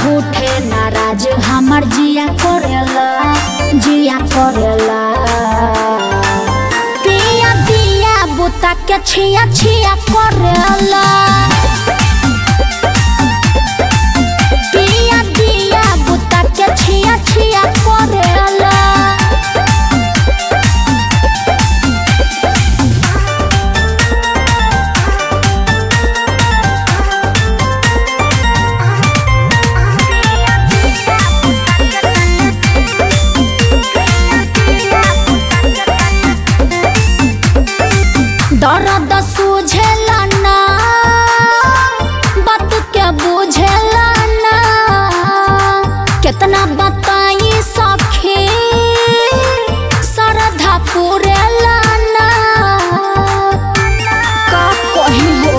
झूठे नाराज हमर जिया करेला जिया करेला पिया दिया बुता के छिया छिया करेला पिया दिया बुता के छिया छिया करेला दर्द सूझेला ना बात के बुझेला ना कितना बताई सखी सरधा पुरेला ना का कही हो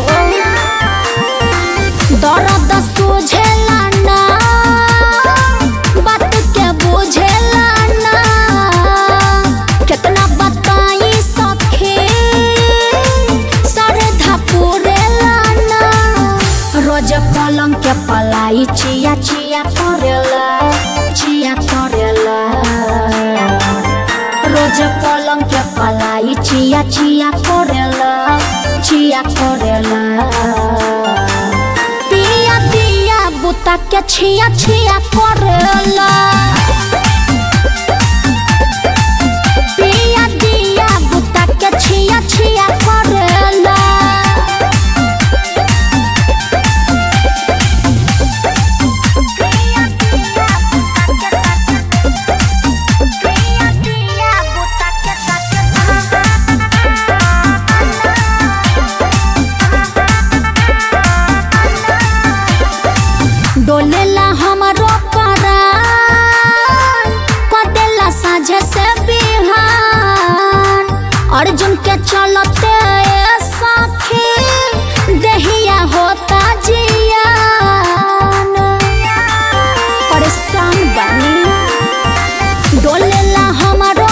दर्द सूझेला ना बात के बुझेला ना कितना बताई सखी सरधा पुरेला ना रोज पलंग के पलाई चिया चिया करेला चिया करेला रोज पलंग के पलाई चिया चिया करेला चिया करेला पिया दिया बुता के छिया छिया करेला पिया दिया बुता के छिया छिया करेला डोलेला हमरो परान कदेला साझे से बिहान अर्जुन के चलते सखी देहिया होता जियान परेशान बनी डोलेला हमरो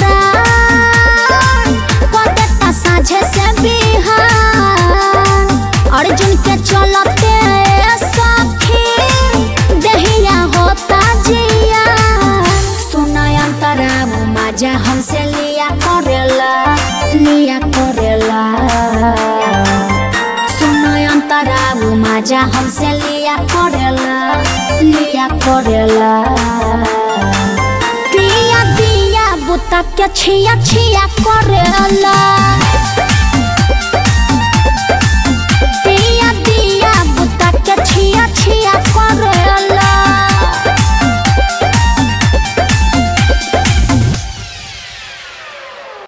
परान कदेला साझे से बिहान अर्जुन के चलते सखी दहिया होता जिया सुनायन तराब मजा हमसे लिया करेला लिया करेला सुनायन तराब मजा हमसे लिया करेला लिया करेला पिया दिया बुता के छिया छिया करेला